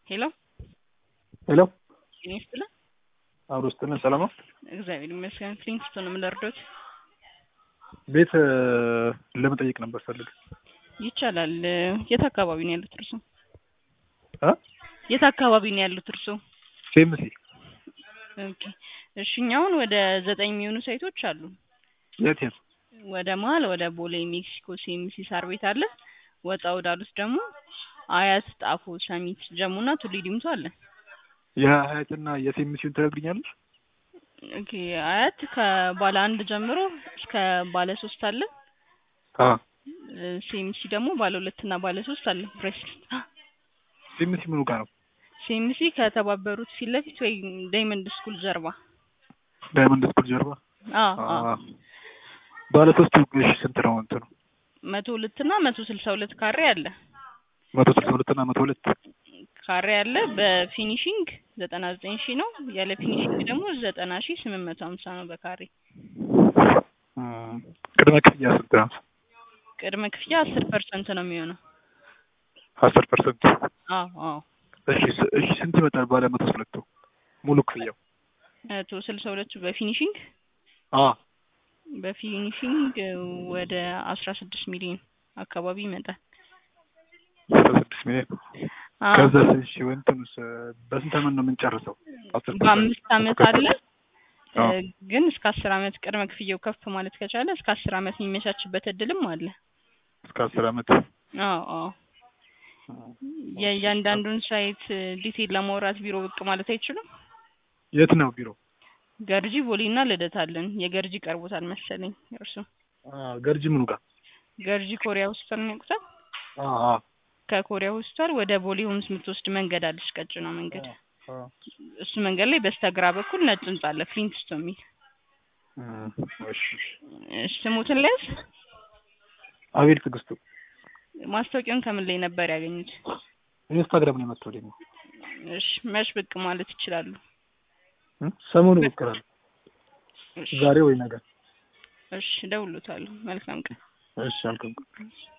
ሄሎ ሄሎ ጤና ይስጥልን። አብሮ ስጥልን ሰላም ነው። እግዚአብሔር ይመስገን። ሊንክስቶን ነው የምንረዳት። ቤት ለመጠየቅ ነበር ፈልግ ይቻላል። የት አካባቢ ነው ያሉት እርሶ? እ የት አካባቢ ነው ያሉት እርሶ? ፌምሲ ኦኬ እሺ፣ እኛውን ወደ ዘጠኝ የሚሆኑ ሳይቶች አሉ። የት የት? ወደ መሀል ወደ ቦሌ ሜክሲኮ ሲኤምሲ ሳር ቤት አለ። ወጣ ወዳሉት ደግሞ አያት፣ ጣፎ፣ ሰሚት፣ ጀሙና ቱሊ ዲምቱ አለ። የሀያትና የፌምሲውን ትነግሪኛለሽ? ኦኬ አያት ከባለ አንድ ጀምሮ እስከ ባለ ሶስት አለ። አ ሲኤምሲ ደግሞ ባለ ሁለት እና ባለ ሶስት አለ። ፕሬስ ፌምሲ ምኑ ጋር ነው? ሲኤምሲ ከተባበሩት ፊት ለፊት ወይ ዳይመንድ ስኩል ጀርባ። ዳይመንድ ስኩል ጀርባ። አዎ አዎ አ ባለ ሶስቱ እሺ ስንት ነው እንትኑ? መቶ ሁለት እና መቶ ስልሳ ሁለት ካሬ አለ። መቶ ስልሳ ሁለት እና መቶ ሁለት ካሬ አለ። በፊኒሽንግ ዘጠና ዘጠኝ ሺህ ነው። ያለ ፊኒሽንግ ደግሞ ዘጠና ሺህ ስምንት መቶ ሀምሳ ነው በካሬ። እም፣ ቅድመ ክፍያ ስንት ነው? ቅድመ ክፍያ አስር ፐርሰንት ነው የሚሆነው። አስር ፐርሰንት አዎ አዎ እሺ ስ- እሺ ስንት ይመጣል ባለ መቶ ሁለቱ ሙሉ ክፍያው? መቶ ስልሳ ሁለቱ በፊኒሽንግ አ በፊኒሽንግ ወደ አስራ ስድስት ሚሊዮን አካባቢ ይመጣል። አስራ ስድስት ሚሊዮን አዎ ከዛ እሺ እንትኑስ በስንት አመት ነው የምንጨርሰው? አስር ፐርሰንት በአምስት አመት አለ እ፣ አዎ። ግን እስከ አስር አመት ቅድመ ክፍያው ከፍ ማለት ከቻለ እስከ አስር አመት የሚመቻችበት እድልም አለ። እስከ አስር አመት አዎ አዎ የእያንዳንዱን ሳይት ዲቴል ለማውራት ቢሮ ብቅ ማለት አይችሉም? የት ነው ቢሮ? ገርጂ ቦሌና ልደታ አለን። የገርጂ ቀርቦታል መሰለኝ እርሱ። አ ገርጂ ምኑ ጋር? ገርጂ ኮሪያ ሆስፒታል ነው ያውቁታል? አ አ ከኮሪያ ሆስፒታል ወደ ቦሌ ሆምስ የምትወስድ መንገድ አለች፣ ቀጭኗ መንገድ። አ እሱ መንገድ ላይ በስተግራ በኩል ነጭ ህንጻ አለ፣ ፍሊንትስቶን የሚል እም፣ እሺ እሺ፣ ስሙትን ለያዝ። አቤል ትዕግስቱ ማስታወቂያውን ከምን ላይ ነበር ያገኙት? ኢንስታግራም ነው የመጣው ደግሞ እሺ፣ መች ብቅ ማለት ይችላሉ? እም፣ ሰሞኑን እሞክራለሁ እሺ፣ ዛሬ ወይ ነገ። እሺ፣ እደውልዎታለሁ። መልካም ቀን። እሺ አልከም